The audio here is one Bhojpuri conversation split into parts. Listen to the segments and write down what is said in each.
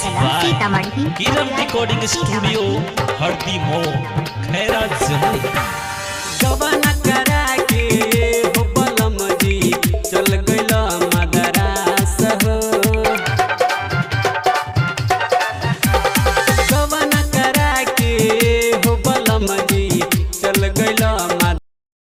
कला सीतामढ़ी किरण रिकॉर्डिंग स्टूडियो हरदी मो खैरा जमुई गबना करा के हो बलम जी चल गइल मदरास हो गबना करा के हो बलम जी चल गइल मद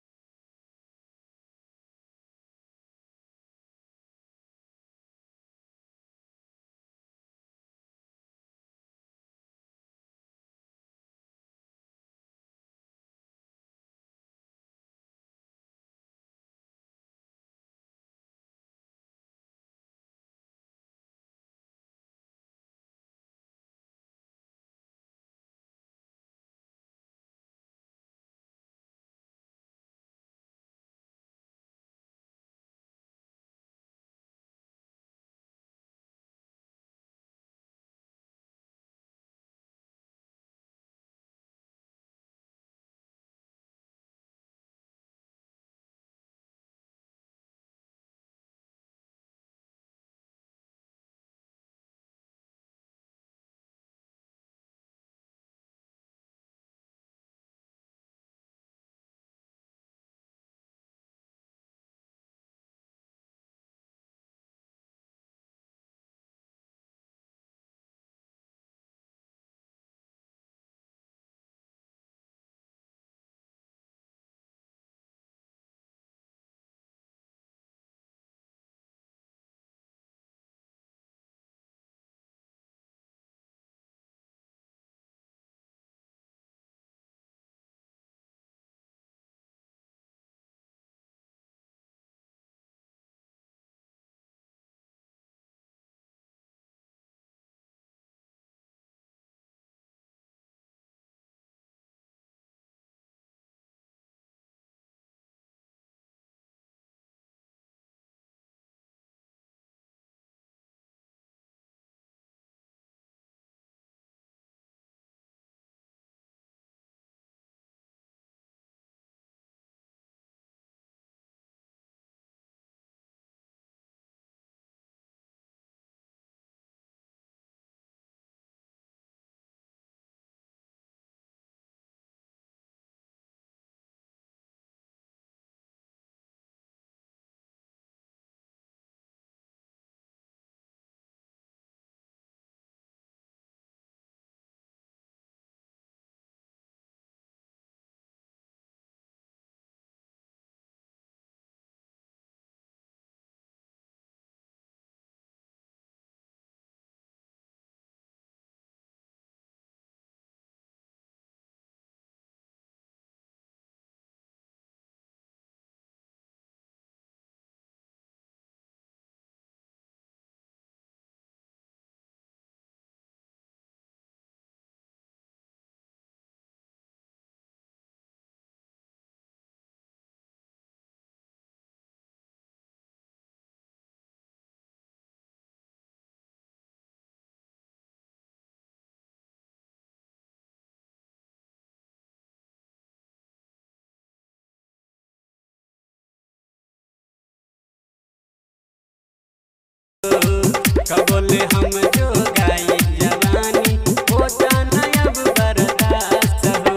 कबोले हम जो गाई जवानी हो जाना अब बर्दाश्त हो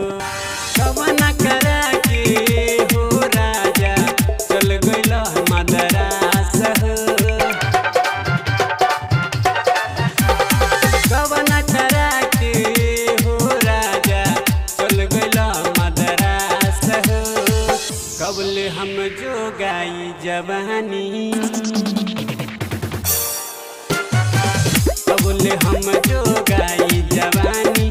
कबना करा के हो राजा चल गइल मदरास हो कबना करा के हो राजा चल गइल मदरास हो कबले हम जो गाई जवानी कबूल हम जो गाई जवानी